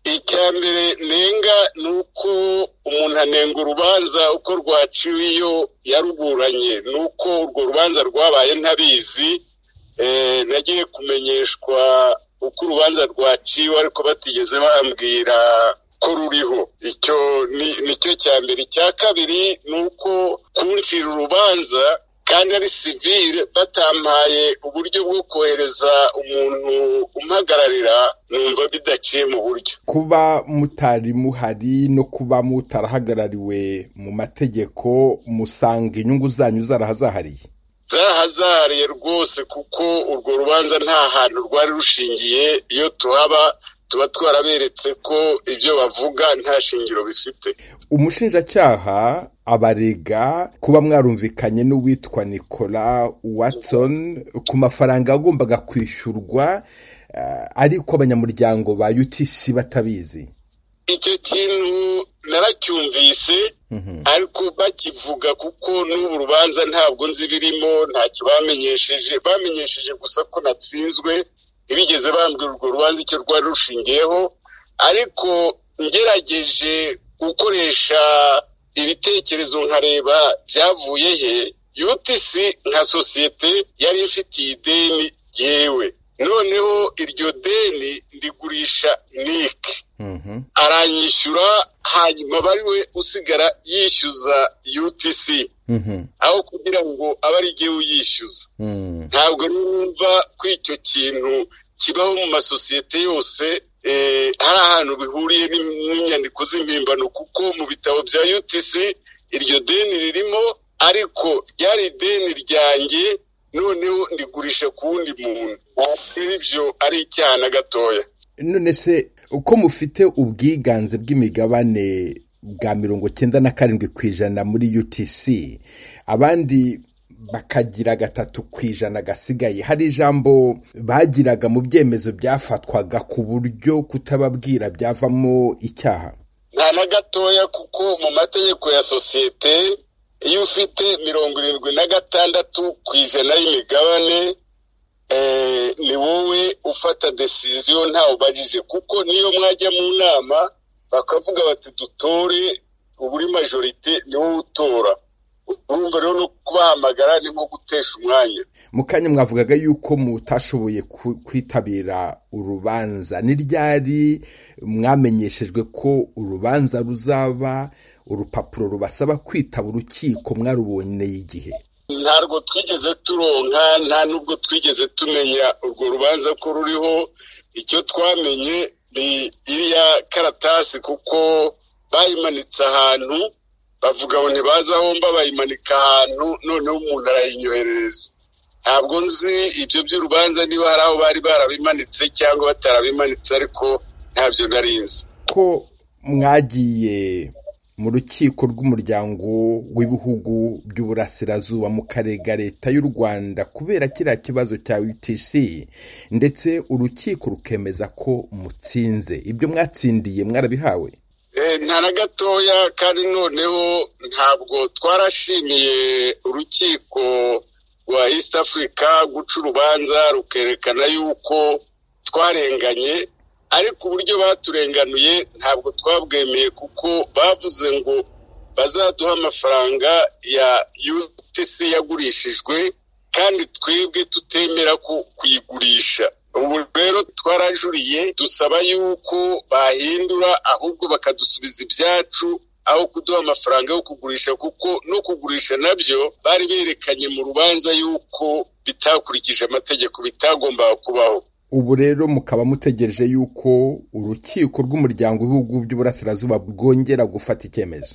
icya mbere nenga ni uko umuntu anenga urubanza uko rwaciwe iyo yaruburanye ni uko urwo rubanza rwabaye ntabizi nagiye kumenyeshwa uko urubanza rwaciwe ariko batigeze bambwira ko ruriho icyo nicyo cya mbere icya kabiri ni uko kuncira urubanza kandi ari sivile batampaye uburyo bwo kohereza umuntu umpagararira numva bidaciye mu buryo kuba mutari muhari no kuba mutarahagarariwe mu mategeko musanga inyungu zanyu zarahazahariye zarahazahariye rwose kuko urwo rubanza nta hantu rwari rushingiye iyo tuhaba tuba twaraberetse ko ibyo bavuga nta shingiro bifite umushinjacyaha abarega kuba mwarumvikanye n'uwitwa nicola watson ku mafaranga yagombaga kwishyurwa ariko abanyamuryango ba utc batabizi icyo kintu naracyumvise ariko bakivuga kuko n'ubu rubanza ntabwo nzi birimo ntacyo bamenyesheje bamenyesheje gusa ko natsinzwe ntibigeze bambwira urwo rubanza icyo rwari rushingiyeho ariko ngerageje gukoresha ibitekerezo nkareba byavuye he UTC nka sosiyete yari ifitiye ideni yewe noneho iryo deni ndigurisha nike aranyishyura hanyuma aba ari we usigara yishyuza UTC aho kugira ngo abe ari igihe uyishyuza ntabwo numva ko icyo kintu kibaho mu masosiyete yose hari ahantu bihuriye n'inyandiko z'impimbano kuko mu bitabo bya UTC iryo deni ririmo ariko ryari ideni ryanjye noneho ndigurisha ku wundi muntu ibyo ari icyaha na gatoya none se uko mufite ubwiganze bw'imigabane bwa mirongo cyenda na karindwi ku ijana muri UTC abandi bakagira gatatu ku ijana gasigaye hari ijambo bagiraga mu byemezo byafatwaga ku buryo kutababwira byavamo icyaha nta na gatoya kuko mu mategeko ya sosiyete iyo ufite mirongo irindwi na gatandatu ku ijana y'imigabane ni wowe ufata desiziyo ntawe ubajije kuko niyo mwajya mu nama bakavuga bati dutore uburi majorite ni wowe utora urumva rero no kubahamagara ni nko gutesha umwanya mu kanya mwavugaga yuko mutashoboye kwitabira urubanza ni ryari mwamenyeshejwe ko urubanza ruzaba urupapuro rubasaba kwitaba urukiko mwaruboneye igihe ntabwo twigeze turonka nta n'ubwo twigeze tumenya urwo rubanza ko ruriho icyo twamenye ni iriya karatasi kuko bayimanitse ahantu bavuga ngo ntibaze aho mba bayimanika ahantu noneho umuntu arayinyoherereza ntabwo nzi ibyo by'urubanza niba hari aho bari barabimanitse cyangwa batarabimanitse ariko ntabyo nari nzi ko mwagiye mu rukiko rw'umuryango w'ibihugu by'uburasirazuba mu karega leta y'u rwanda kubera kiriya kibazo cya utc ndetse urukiko rukemeza ko mutsinze ibyo mwatsindiye mwarabihawe nta na gatoya kandi noneho ntabwo twarashimiye urukiko rwa east africa guca urubanza rukerekana yuko twarenganye ariko uburyo baturenganuye ntabwo twabwemeye kuko bavuze ngo bazaduha amafaranga ya UTC yagurishijwe kandi twebwe tutemera kuyigurisha ubu rero twarajuriye dusaba yuko bahindura ahubwo bakadusubiza ibyacu aho kuduha amafaranga yo kugurisha kuko no kugurisha nabyo bari berekanye mu rubanza yuko bitakurikije amategeko bitagombaga kubaho ubu rero mukaba mutegereje yuko urukiko rw'umuryango w'ibihugu by'uburasirazuba bwongera gufata icyemezo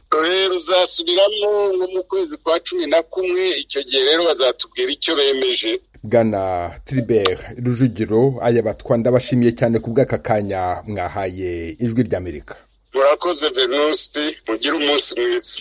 ruzasubiramo nko mu kwezi kwa cumi na kumwe icyo gihe rero bazatubwira icyo bemeje bwana Tribert rujugiro aya batwa ndabashimiye cyane ku bw'aka kanya mwahaye ijwi ry'amerika murakoze venuste mugire umunsi mwiza